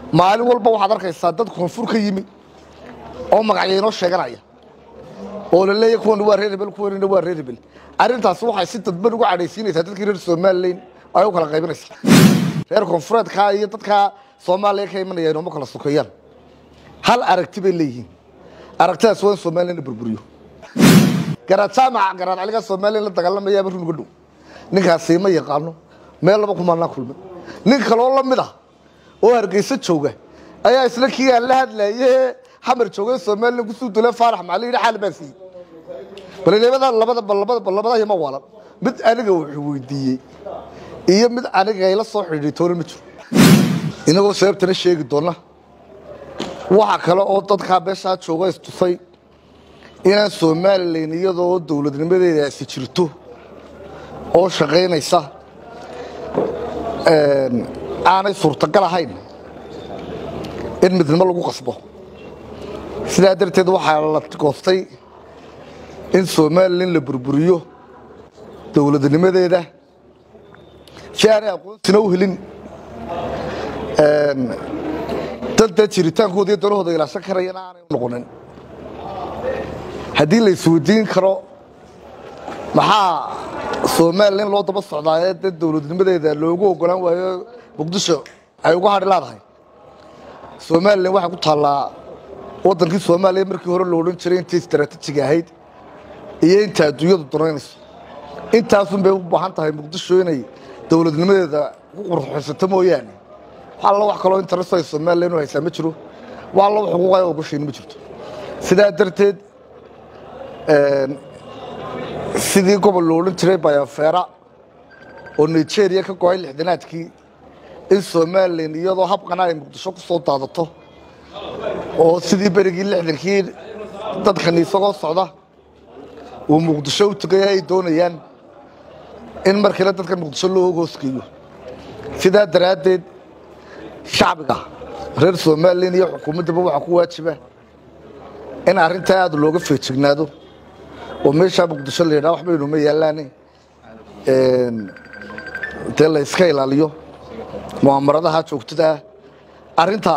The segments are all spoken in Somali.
maalin walba waxaad arkaysaa dad koonfur ka yimi oo magacyo inoo sheeganaya oo la leeyahy kuwan waa reer hebel kuwanina waa reer hebel arrintaasi waxay si dadban uga cadhaysiinaysaa dadkii reer somalilan ay u kala qaybinaysaa reer koonfureedkaa iyo dadkaa soomaaliya ka imanaya inooma kala sokeeyaan hal aragti bay leeyihiin aragtidaas waa in somalilan la burburiyo garaad jaamaca garaad caligaa somalilan la dagaalamayaaba runuga dhow ninkaasi ma yaqaano meel laba kumaanaa kulmay nin kaloo la mid ah oo hargeysa jooga ayaa isla kii aan la hadlaye xamar jooga somalilan kusuu dule faarax macali yidhi xaal baa siiyey balnimada labada labada labada ma walan mid aniga wuxuu weydiiyey iyo mid aniga ayla soo xidhiidhay toona ma jiro inagoo sababtana sheegi doona waxa kale oo dadkaa beeshaa jooga istusay inaan somalilan iyadoo dowladnimadeedaasi jirto oo shaqaynaysa aanay suurtagal ahayn in midnimo lagu qasbo sidaa darteed waxaa la goostay in somalilan la burburiyo dowladnimadeeda si aanay aqoonsina u helin dadda jiritaankooda iyo danahooda ilaashan karayana aanay u noqonin haddii la isweydiin karo maxaa somalilan loo daba socdaa ee dad dowladnimadeeda loogu ogolaan waayo muqdisho ay uga hadhi laadahay somalilan waxay ku taallaa waddankii soomaaliya markii hore lo odhan jiray intii istaraatiijiga ahayd iyo inta adduunyadu danaynayso intaasun bay u baahan tahay muqdisho inay dowladnimadeeda ku qurxaysato mooyaane wax alla wax kaloo interest ay somalilan u haysaa ma jiro wax alla wax xuquuq ay ogoshayn ma jirto sidaa darteed sidii gobol lo odhan jiray bayofeera oo nigeria ka go-ay lixdanaadkii in somalilan iyadoo habqana ay muqdisho ku soo daadato oo sidii berigii lixdankii dadkani isagoo socda uu muqdisho u tegay ay doonayaan in markiina dadka muqdisho loo hoosgeeyo sidaa daraaddeed shacbiga reer somalilan iyo xukuumaddaba waxaa ku waajiba in arrintaa aada looga feejignaado oo meeshaa muqdisho la yidhaha waxba inuma yaallaane dee la iska ilaaliyo mu'amaradaha joogtada ah arrinta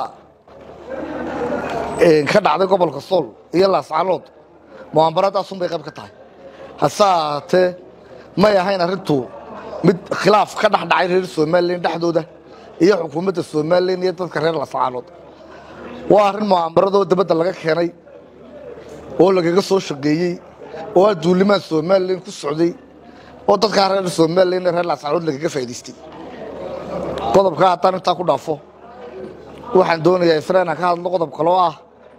ka dhacday gobolka sool iyo laascanood mu'amaradaasuun bay qayb ka tahay hase ahaatee may ahayn arrintu mid khilaaf ka dhex dhacay reer somalilan dhexdooda iyo xukuumadda somalilan iyo dadka reer laascanood waa arrin mu'amaradoo dabadda laga keenay oo lagaga soo shaqeeyey oo adduulimaha somalilan ku socday oo dadkaa reer somalilan reer laascanood lagaga faa'idaystay qodobka haddaan intaa ku dhaafo waxaan doonayaa isra inaan ka hadlo qodob kaloo ah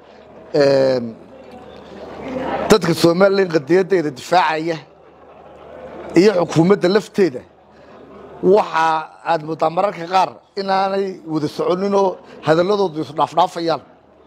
dadka somalilan qadiyaddeeda difaacaya iyo xukuumadda lafteeda waxa aad moodaa mararka qaar inaanay wada soconinoo hadalladoodu isdhaafdhaafayaan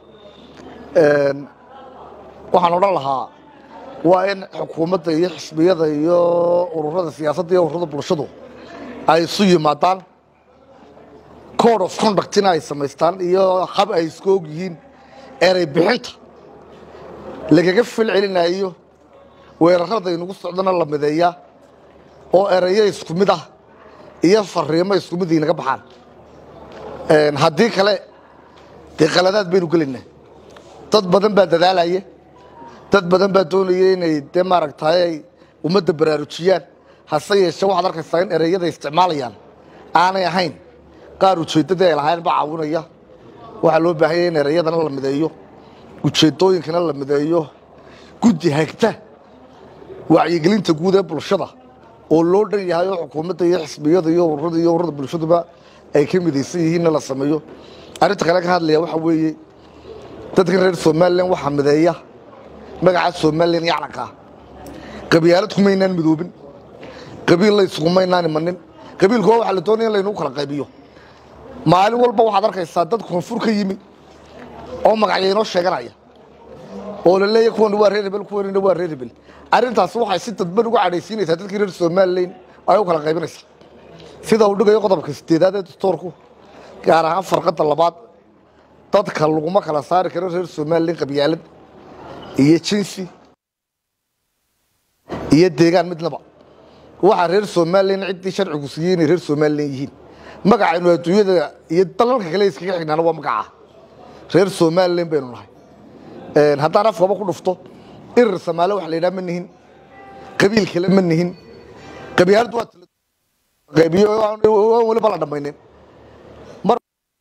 waxaan odhan lahaa waa in xukuumadda iyo xisbiyada iyo ururada siyaasadda iyo ururada bulshadu ay isu yimaadaan code of conductina ay samaystaan iyo hab ay isku og yihiin erey bixinta lagaga fil celinayo weerarada inugu socdana la mideeyaa oo erayo isku mid ah iyo fariimo isku mid inaga baxaan haddii kale dee qaladaad baynu gelaynaa dad badan baa dadaalaya dad badan baa doonaya inay dee maaragtay ay ummadda baraarujiyaan hase yeeshee waxaad arkaysaa in ereyada isticmaalayaan aanay ahayn qaar ujeeddadii ay lahayn ba caawinaya waxaa loo baahanya in ereyadana la mideeyo ujeeddooyinkana la mideeyo guddi hagta wacyigelinta guud ee bulshada oo loo dhan yahay oo xukuumadda iyo xisbiyada iyo ururada iyo ururada bulshaduba ay ka midaysan yihiinna la sameeyo arrinta kale ka hadlaya waxaa weeye dadkan reer somalilan waxaa mideeya magaca somalilan iyo calankaa qabyaalad kumaynaan midoobin qabiil la isugumaynaan imanin qabiilku waa waxaa la doonaya in laynagu kala qaybiyo maalin walba waxaad arkaysaa dad koonfur ka yimi oo magacyo inoo sheeganaya oo la leeyahy kuwan waa reer hebel kuwanina waa reer hebel arrintaasi waxay si dadban uga cadhaysiinaysaa dadkii reer somalilan ay u kala qaybinaysaa sida uu dhigayo qodobka sideedaad ee dastoorku gaar ahaan farqadda labaad dadka laguma kala saari karo reer somalilan qabyaalad iyo jinsi iyo deegaan midnaba waxaa reer somalilan ciddii sharcigu siiyey inay reer somalilan yihiin magacaynu adduunyada iyo dalalka kale iskaga xignaana waa magaca reer somalilan baynu nahay haddaan afkaba ku dhufto irir samaale waxa la yidhaha ma nihin qabiil kale ma nihin qabyaaladu waa qaybiyo aan weliba la dhammaynin mar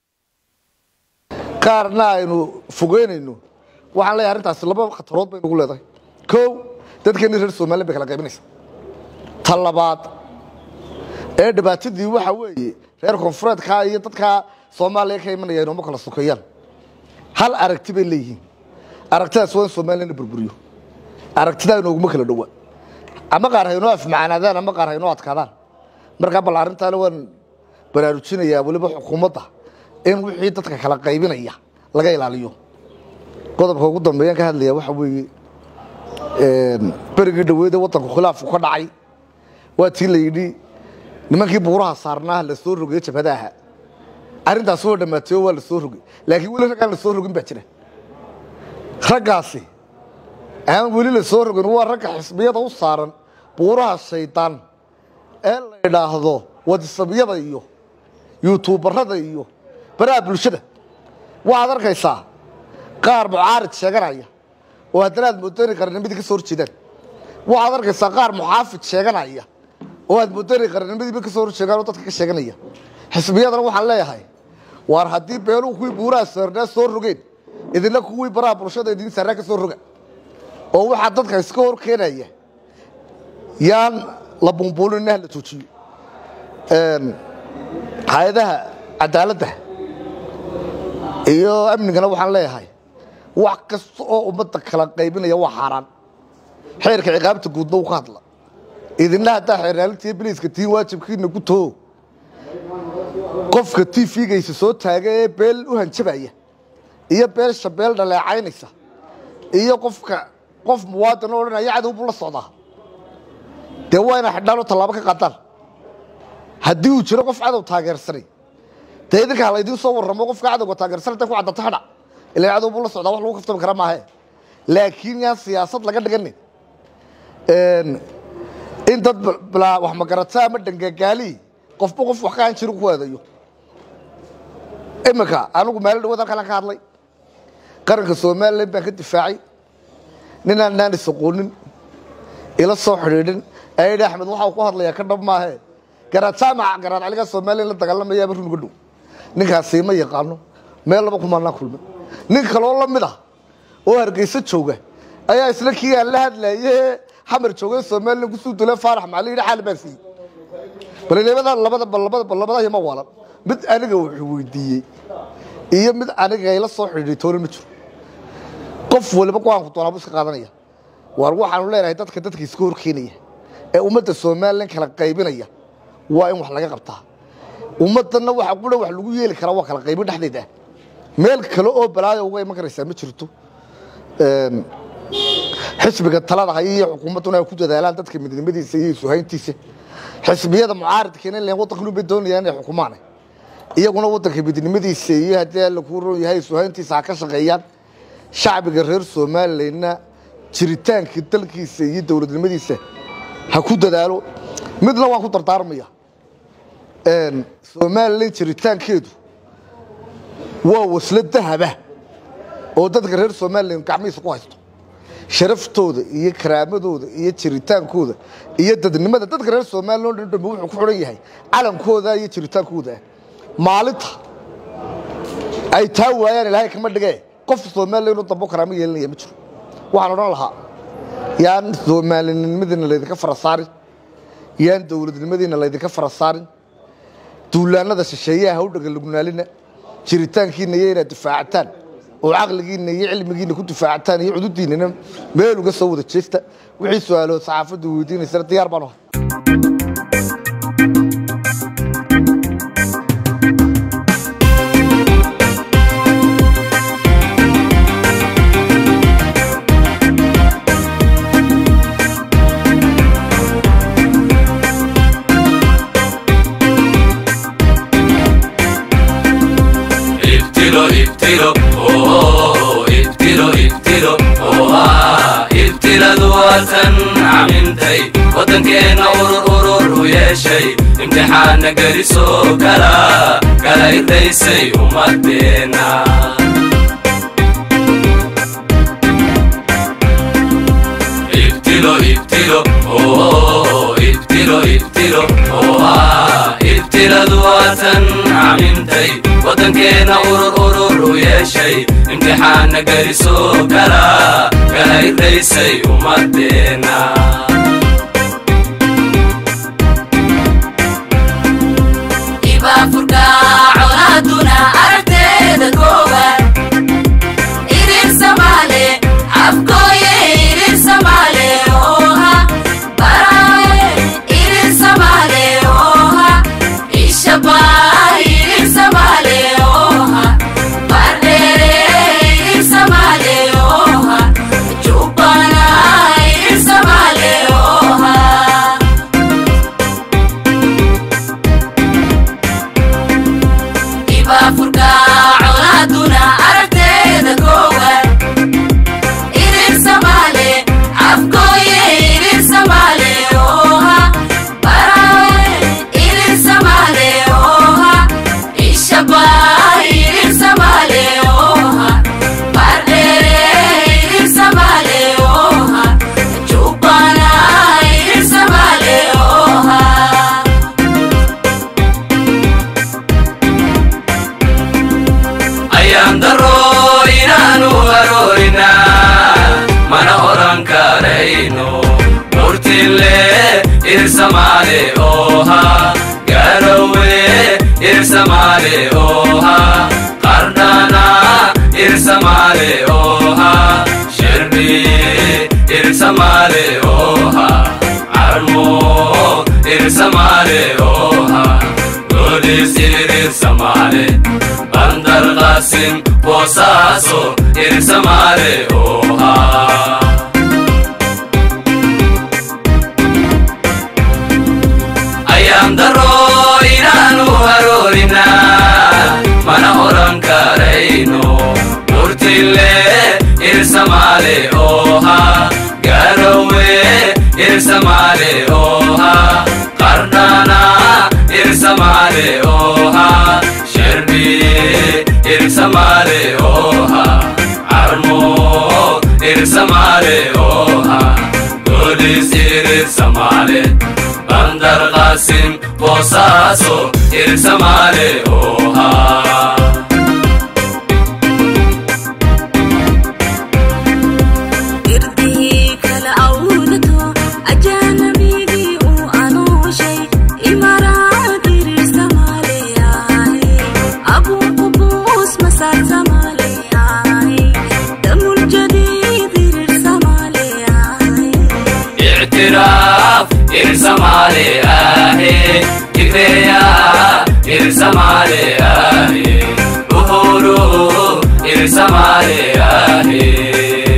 qaarna aynu fogeynayno waxaan leeyahay arrintaasi laba khatarood bay nagu leedahay kow dadkeeni reer somalilan bay kala qaybinaysa ta labaad ee dhibaatadii waxa weeye reer koonfureedkaa iyo dadkaa soomaaliya ka imanaya inooma kala sokeeyaan hal aragti bay leeyihiin aragtidaas waa in somalilan la burburiyo aragtidaa inooguma kala dhowa ama qaar haynoo afmacanaadaan ama qaar haynoo adkaadaan markaa bal arrintaana waan baraarujinayaa weliba xukuumadda in wixii dadka kala qaybinaya laga ilaaliyo qodobka ugu dambeeyaan ka hadlaya waxa weeye berigii dhaweede waddanku khilaafku ka dhacay waa tii la yidhi nimankii buuraha saarnaa la soo rogay jabhadaha arrintaasi waa dhammaatay oo waa la soo rogay laakiin weli raggaan la soo rogin baa jira raggaasi aan weli la soo rogin waa ragga xisbiyada u saaran buuraha shaydaan ee la idhaahdo wadisabyada iyo yuutuubarada iyo baraha bulshada waxaad arkaysaa qaar mucaarid sheeganaya oo haddana aad moodo inay qaranimadii ka soo horjeedaan waxaad arkaysaa qaar muxaafid sheeganaya oo aad moodo inay qarannimadiiba ka soo horjeegaan oo dadka ka sheeganaya xisbiyadana waxaan leeyahay waar haddii beeluhu kuwii buuraha saarnaa soo rogeen idinna kuwii baraha bulshada idin saarnaa ka soo roga oo waxaa dadka iska hor keenaya yaan la bumbuulin ha la joojiyo hay-adaha cadaaladda iyo amnigana waxaan leeyahay wax kasta oo ummadda kala qaybinaya waa xaaraan xeerka ciqaabta guudna uu ka hadla idinna haddaa xeernaalinta iyo biliiska tiin waajibkiina ku too qofka tvgaysa soo taaga ee beel u hanjabaya iyo beelsha beel dhaleecaynaysa iyo qofka qof muwaadin oo odhanaya cadow buu la socdaa dee waa inaa xidhaan tallaabo ka qaadaan haddii uu jiro qof cadow taageersanay dee idinka hala idiin soo warramo qofka cadowga taageersanay ta ku caddata hadha ilaa cadow buu la socdaa wax lagu kaftami kara maahe laakiin yaan siyaasad laga dhiganin in dad balaa wax magarata ama dhangagaali qofba qof wax ka aan jirin ku eedayo iminka anigu maalin dhawaad halkaan ka hadlay qaranka somalilan baan ka difaacay ninaan naan isaqoonin ila soo xidhiidhin ayaa yidhi axmed waxa uu ku hadlayaa ka dhab maahe garaad jaamaca garaad caligaa somalilan la dagaalamayaaba runuga dhow ninkaasi ma yaqaano meel laba kumaanaa kulmay nin kaloo la mid ah oo hargeysa jooga ayaa isla kii aan la hadlaye xamar joogay somalilan kusuu dule faarax maxaa la yidhi xaal baan siiyey balnimada labada labada labada ma waalan mid aniga wuxuu weydiiyey iyo mid aniga ila soo xidhiidhay toona ma jiro qof waliba go-aanku doonaa buu iska qaadanaya waar waxaanu leenahay dadka dadka iska hor keenaya ee ummadda somalilan kala qaybinaya waa in wax laga qabtaa ummaddanna waxa qura wax lagu yeeli karaa waa kala qaybin dhexdeed ah meel kale oo balaayo uga iman karaysaa ma jirto xisbiga talada haya iyo xukuumadduna ay ku dadaalaan dadka midnimadiisa iyo isuhayntiisa xisbiyada mucaaridkeena len waddankan ubay doonayaan inay xukumaan iyaguna waddanka midnimadiisa iyo haddii alla kuu roon yahay isuhayntiisa ha ka shaqeeyaan shacbiga reer somalilanna jiritaanka dalkiisa iyo dowladnimadiisa ha ku dadaalo midna waan ku dardaarmaya somalilan jiritaankeedu waa waslo dahaba oo dadka reer somalilan gacmihiisa ku haysto sharaftooda iyo karaamadooda iyo jiritaankooda iyo dadnimada dadka reer somalilan o dhan dhambe wuxuu ku xidhan yahay calankooda iyo jiritaankooda maalinta ay taa waayaan ilaahay kama dhigee qof somalilan inuu dambo karaamo yeelanaya ma jiro waxaan odhan lahaa yaan soomaalinimadiina laydinka fara saarin yaan dowladnimadiina laydinka fara saarin duulaanada shisheeyaha ha u dhagalugnaalina jiritaankiina iyo inaad difaacataan oo caqligiina iyo cilmigiina ku difaacataan iyo cududiinana meel uga soo wada jeesta wixii su-aalood saxaafaddu weydiinaysana diyaar baan ahay ابتلوا ابتلوا اوه ابتلوا ابتلوا اوه ابتلى ذواتا عمنتي ودنكينا urur urur u yeeshay imtixaana gelisoo kala kala irraysay ummadeenna ibtilo ibtilo oo ibtilo ibtilo oo ah ibtiladu waatan camimtay waddankeena urur urur u yeeshay imtixaana gelisoo kala kala irraysay ummadeenna ibaafurka colaaduna aragteeda kooban irir samaale afkooye irir samaale ooha baraaye irir samaale ooha ishabaa irir samaale ooha bardheere irir samaale ooha jubbana irir samaale ooha ibaafurka colaaduna aragteeda koowan irir samaale afkooye irir samaale ooha baraaye irir samaale ooha ishabaa irir samaale ooha bardheere irir samaale ooha jubbana irir samaale ooha ayaan daro inaanu aroorina mana oran karayno murtille irsamaale ooha garowe irsamaale ooha qardhana irsamaale ooha shirbi irsamaale ooha carmo irsamaale ooha golis irsamaale bandar qasim boosaaso irsamaale ooha ayaan daro inaanu haroorina mana oran karayno murtille irsamaale ooha garowe irsamaale ooha qardhana irsamaale ooha sherbi irsamaale ooha carmo irsamaale ooha golis irsamaale bandar qasim boosaaso irsamaale ooha irdihii kala awdato ajaanabigii uu anooshay imaraad irir samaaleyahay abuu qubuus masaar samaaleyahay damul jadiid irir samaaleyahay اعتراف إرسمالي آهي تكريا إرسمالي آهي أهورو إرسمالي آهي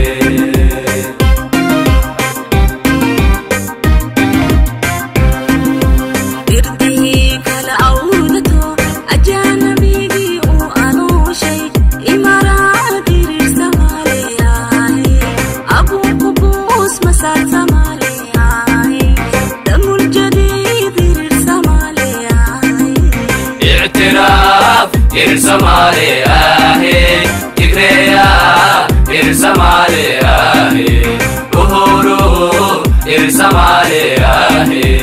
irdihii kala awdato ajaanabigii uu anooshay imaraad irir samaaleyahay abuu qubuus masaar samaaleyahay damul jadiid irir samaaleyahay اعتراف إرسمالي آهي تكريا إرسمالي آهي أهورو إرسمالي آهي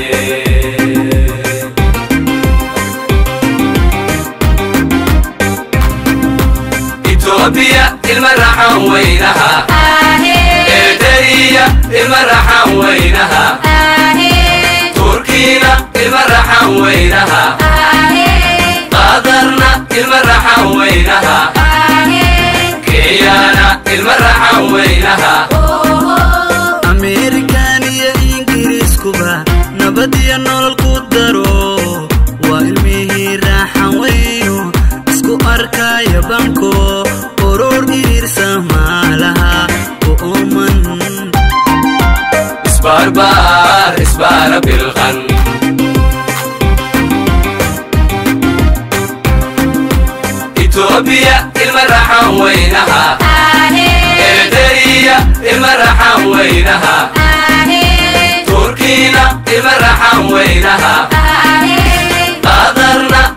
إثيوبيا المرحة وينها إيداريا المرحة وينها تركينا المرحة وينها قادرنا المرحة وينها كيانا المرحة وينها ameerikan iyo ingiriiskuba nabad iyo nolol ku daro waa ilmihii raaxan weyno isku arkaya banko urur iirsa maalaha u ooman اسباربار اسبار بالغن إثيوبيا المرحة وينها إيداريا المرحة وينها تركينا المرحة وينها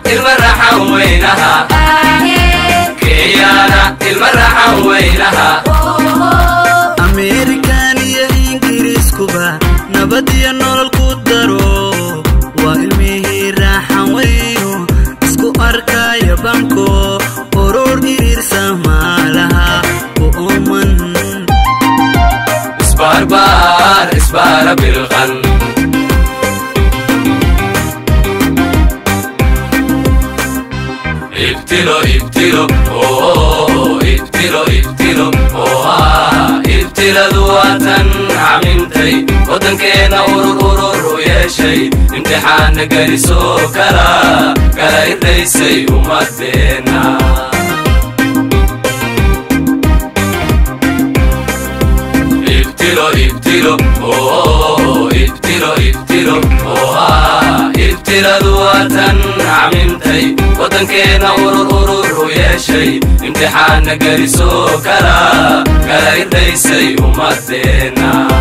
ilma raxan weynaha kenyaana ilma raxan weynaha ameerikan iyo ingiriiskuba nabad iyo nolol ku daro waa ilmihii raaxan weyno isku arkaya banko urur iriirsa maalaha u ooman isbaarbaar isbaara bilqan ibtilo ibtilo oo ibtilo ibtilo oo ah ibtiladu waatan camintay waddankeena urur urur u yeeshay imtixaana gelisoo kala kala irdaysay ummadeenna ibtilo ibtilo oo ibtilo ibtilo oo ah ibtiladu waatan camintay waddankeena urur urur u yeeshay imtixaana gelisoo kala kala irdaysay ummadeenna